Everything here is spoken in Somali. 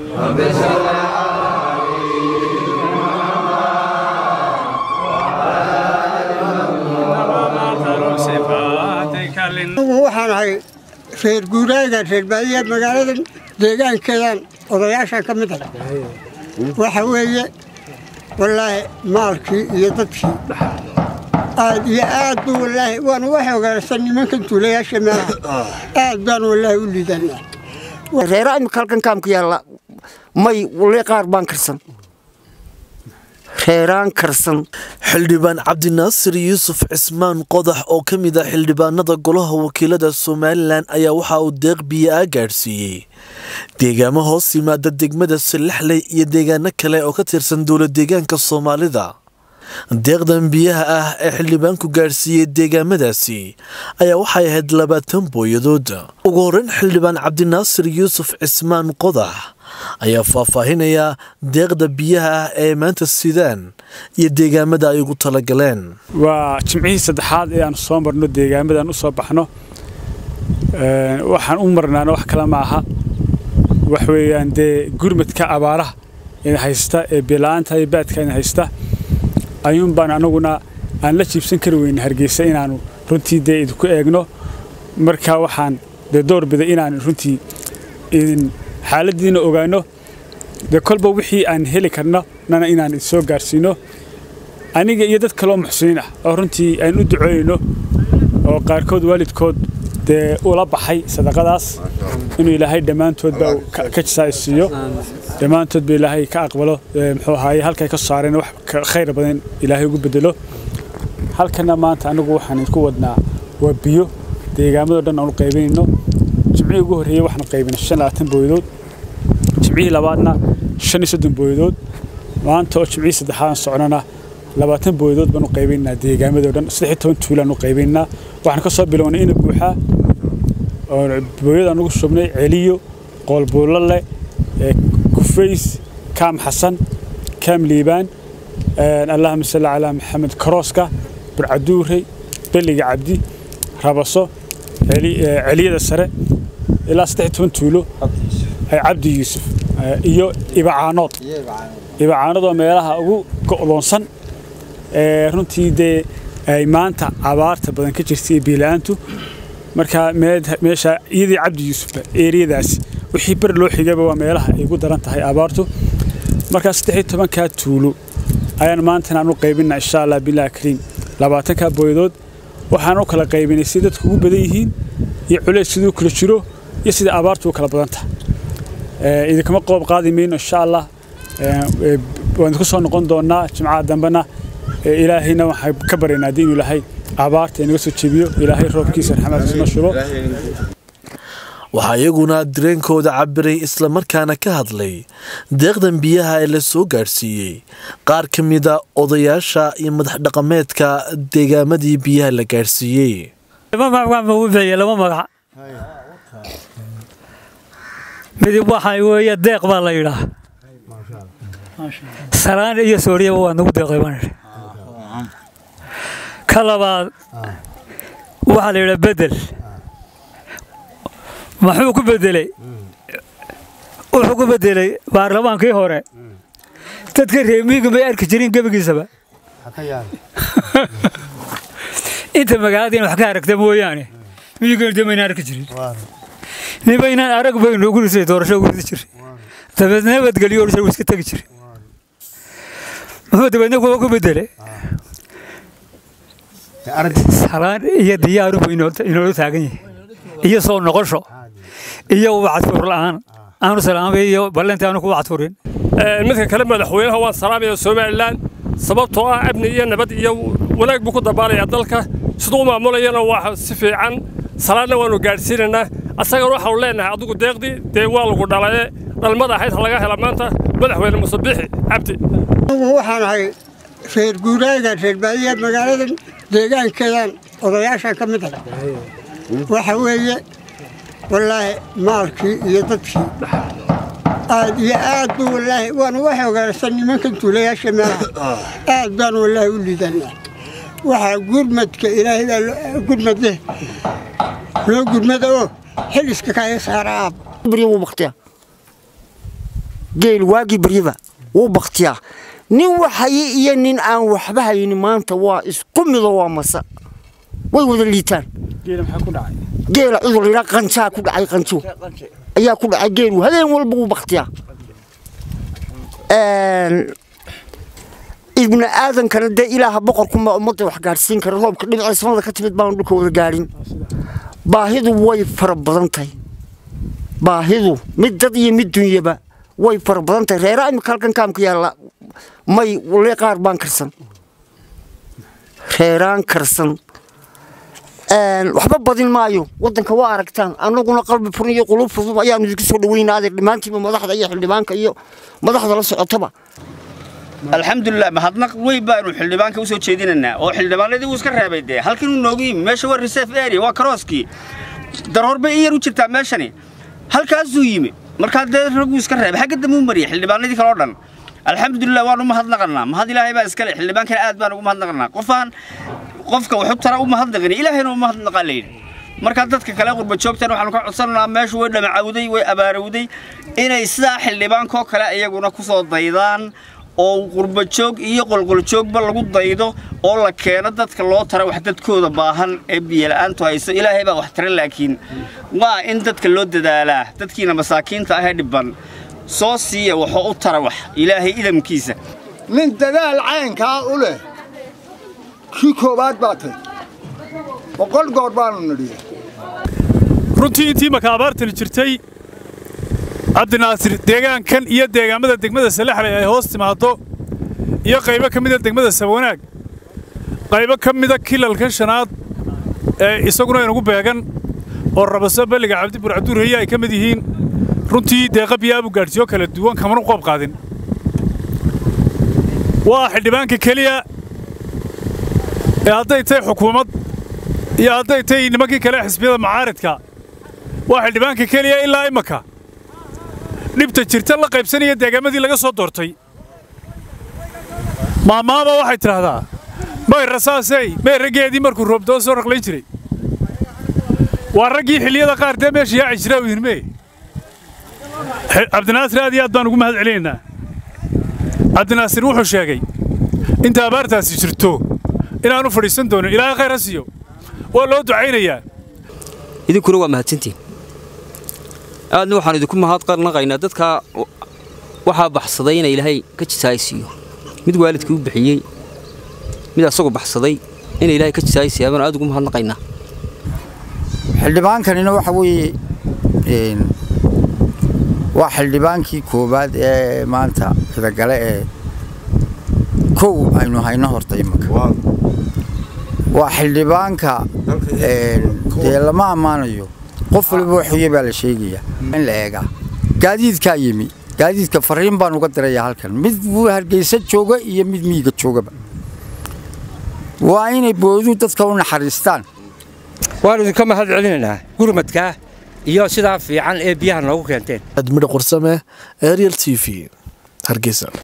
waxaan ahay reer guuraaga reer baadiya magaalada deegaankeedan odayaashan ka mid ah waxa weeye wallaahi maalkii iyo dadkii aad iyo aad bu wallaahi waanu wax ogaansan nimankan tuulayaasha meelaha aad baan wallaahi u liidanaa reera imika halkan kaamku yaalla may wali qaar baan karsan reeraan karsan xildhibaan cabdinaasir yuusuf cismaan qodax oo ka mid ah xildhibaanada golaha wakiilada somalilan ayaa waxa uu deeq biyo ah gaadhsiiyey deegaamo hoos yimaada degmada salaxley iyo deegaano kale oo ka tirsan dowla deegaanka soomaalida deeqdan biyaha ah ee xildhibaanku gaadhsiiyey deegaamadaasi ayaa waxay ahayd labaatan booyadood ugu horreyn xildhibaan cabdinaasir yuusuf cismaan qodax ayaa faahfaahinaya deeqda biyaha ah ee maanta sidaan iyo deegaamada ay ugu talagaleen waa jimcihii saddexaad ee aan soo marno deegaamadan u soo baxno waxaan u marnaana wax kale ma aha wax weeyaan dee gurmadka abaaraha in haysta ee bilaanta iyo baadka in haysta ayuun baan anaguna aan la jiibsan kari weyne hargeysa inaanu runtii dee idinku eegno marka waxaan dee door biday inaan runtii idin xaaladiina ogaano dee kolba wixii aan heli karno nana inaan soo gaarsiino aniga iyo dad kaleoo muxsiniin ah oo runtii aan u ducooyno oo qaarkood waalidkood dee ula baxay sadaqadaas inuu ilaahay dhammaantoodba ka jisaaysiiyo dhammaantoodba ilaahay ka aqbalo muxuu ahaaye halkay ka saareen wax khayr badan ilaahay ugu bedelo halkana maanta anigu waxaan idinku wadnaa waa biyo deegaamadoo dhan aan u qaybinayno jimcihii ugu horreeyey waxaan qaybinay shan labaatan booyadood jimcihii labaadna shan iyo soddon booyadood maanta oo jimcihii saddexaad socnana labaatan booyadood baan u qaybaynaa deegaamadoo dhan saddex iyo toban tuulaan u qaybaynaa waxaan ka soo bilownay ina buuxaa oo booyadaan ugu shubnay celiyo qoolbuullale kufays kaam xasan kaam liibaan allahuma salli calaa maxamed karooska burcaduurey belliga cabdi rabaso celiyada sare ilaa saddex iyo toban tuulo cabdi yuusuf iyo ibacaanood ibacaanood oo meelaha ugu go'doonsan ee runtii dee ay maanta abaarta badan ka jirtay iyo biila-aantu marka meesha iyadii cabdi yuusufba eeriyadaas wixii ber loo xigaba waa meelaha ay ugu daran tahay abaartu markaa saddex iyo tobankaa tuulo ayaan maantana aan u qaybinaa insha allah bilahi kariim labaatankaa booyadood waxaan u kala qaybinay si dadku ugu badan yihiin iyo culays siduu kala jiro iyo sida abaartu u kala badan tahay idinkama qoob qaadi mayno insha allah waan idinku soo noqon doonaa jimcaha dambena ilaahayna waxaan ka baryaynaa haddii inuu ilaahay abaarta inaga soo jebiyo ilaahay roobkiisa raxmaadkiisa noo shubo waxaa iyaguna dareenkooda cabiray islamarkaana ka hadlay deeqdan biyaha ee la soo gaadhsiiyey qaar ka mida odayaasha iyo madax dhaqameedka deegaamadii biyaha la gaadhsiiyey lama magac midib waxaa weeye deeq baa la yidhaa salaan iyo sooriyaba waa nagu deeqay baan idhi ka labaad waxaa la yidhaa bedel maxuu ku bedelay wuxuu ku bedelay baarlamaankii hore dadka reemiyiga may arki jirin gebigiisaba inta magaaladiina wax ka aragta mooyaane miyigana de mayna arki jirin nibaynaan arag baynu ugu risay doorasho ugu ridi jiray dabeed nabadgelyo orsa iska tegi jiray muxuu dabeedna kuwa ku bedelay salaan iyo diyaaru buu inoola taagan yahay iyo soo noqosho iyo wacadfur la'aan aanu salaamay iyo ballantii aanu ku wacadfurin midka kale madaxweynaha waan salaamaya somalilan sababtoo ah amni iyo nabad iyo wanaag buu ku dabaalayaa dalka siduu u maamulayana waa si fiican salaadna waanu gaadhsiinaynaa asagana waxaanu leenahay adigu deeqdii dee waa lagu dhalaye dhalmada ahayd ha laga hela maanta madaxweyne musabixi cabdi waxaan ahay reer guuraaga reer baadiya magaalada deegaankeedan odayaashan ka mid ah waxa weeye wallaahi maalkii iyo dadkii aad iyo aad bu wallaahi waanu wax ogaansan nimankan tuulayaasha meelaha aad baan wallaahi u liidanaa waxaa gurmadka ilaahay baa gurmad leh loo gurmada oo xiliska kaaga saara aab beriyan wuu baktiya geel waagii baryaba wuu baktiyaa nin waxaye iyo nin aan waxba haynin maanta waa isku mido waa masa way wada liitaan geela maxaa ku dhacay geela cudur layidhaa qancaa ku dhacay qanjo ayaa ku dhacay geelu habeen walba wuu baktiyaa ibni aadankana dee ilaaha boqorkunbaa ummadda wax gaadhsiin kara roobka dhinaca samada ka timid baanu dhulka wada gaadhin baahidu way fara badan tahay baahidu mid dad iyo mid dunyaba way fara badan tahay reeraa imika halkan kaamka yaalla may wale qaar baan karsan reeraan karsan waxba badin maayo wadanka waa aragtaan anaguna qalbi furan iyo qulub fudub ayaanu idinka soo dhaweynaaday dhammaantiiba madaxda iyo xildhibaanka iyo madaxda la socotaba alxamdulilah mahadnaq weyn baanu xildhibaanka u soo jeedinaynaa oo xildhibaanadii uu iska reebay dee halkan uu noogu yimi meesha waa reserve area waa karooskii daroorba in yar u jirtaa meeshani halkaasuu yimi markaa dee raguu iska reebay xagga dambe u mariyay xildhibaanadii kale oo dhan alxamdulilah waanu mahadnaqanaa mahad ilaahay baa iskale xildhibaankana aad baan ugu mahadnaqanaa qofaan qofka wuxuu tara u mahadnaqin ilaahayna u mahadnaqaa layidhi markaa dadka kale qurba joogtan waxaanu ka codsanaynaa meeshu way dhamacawday way abaarowday inay sidaa xildhibaankoo kale iyaguna ku soo daydaan oo qurba joog iyo qolqoljoogba lagu daydo oo la keeno dadka loo tara wax dadkooda baahan ee biyola'aantu hayso ilaahay baa wax tara laakiin waa in dadka loo dadaalaa dadkiina masaakiinta ahee dhibban soo siiya waxoo u tara wax ilaahay idamkiisa nin dadaal caynkaa u leh kii koowaad baa tay boqol goor baanu nidhiya runtii intii maka abaartani jirtay cabdinaasir deegaankan iyo deegaamada degmada salaxley ay hoos timaaddo iyo qaybo ka mida degmada sabwanaag qaybo ka mida kilalkan shanaad ee isaguna inugu beegan oo rabaso balliga cabdi burcaduurheye ay ka mid yihiin runtii deeqa biyaabu gaadhsiyo kala duwan kamanu qoob qaadin waa xildhibaanka keliya ee hadday tahay xukuumad iyo hadday tahay nimankii kale xisbiyada macaaridka waa xildhibaanka keliya ilaa imaka dhibta jirta la qaybsanaya deegaamadii laga soo doortay maamaaba waxay tidhaahdaa may rasaasey may raggeedii markuu roobdoo soo raqlayn jiray waa raggii xilliyada qaar dee meesha yaaci jiraa u yidhime cabdinaasir aad iyo aad baan ugu mahad celinaynaa cabdinaasir wuxuu sheegay inta abaartaasi jirto inaanu fadhiisan doonin ilaahay khayr ha siiyo waa loo ducaynayaa idinkuna waa mahadsantiin aadna waxaan idinku mahadnaqaynaa dadka waxaa baxsaday ina ilaahay ka jisaaysiiyo mid waalidkii u bixiyey mid asagoo baxsaday ina ilaahay ka jisaaysiiya baan aad ugu mahadnaqaynaa xildhibaankanina waxa weeye waa xildhibaankii koowaad ee maanta xidagale ee kow aynu hayno horta imika waa xildhibaanka dee lama ammaanayo qof waliba waxuye baa la sheegayaa in la eegaa gaadiidkaa yimi gaadiidka fariin baan uga dirayaa halkan mid hargeysa jooga iyo mid miyiga joogaba waa inay boodu dadka u naxariistaan waanu idinka mahad celinaynaa gurmadkaa iyo sidaa fiican ee biyaha noogu keenteen admidha qursame ariel t v hargeysa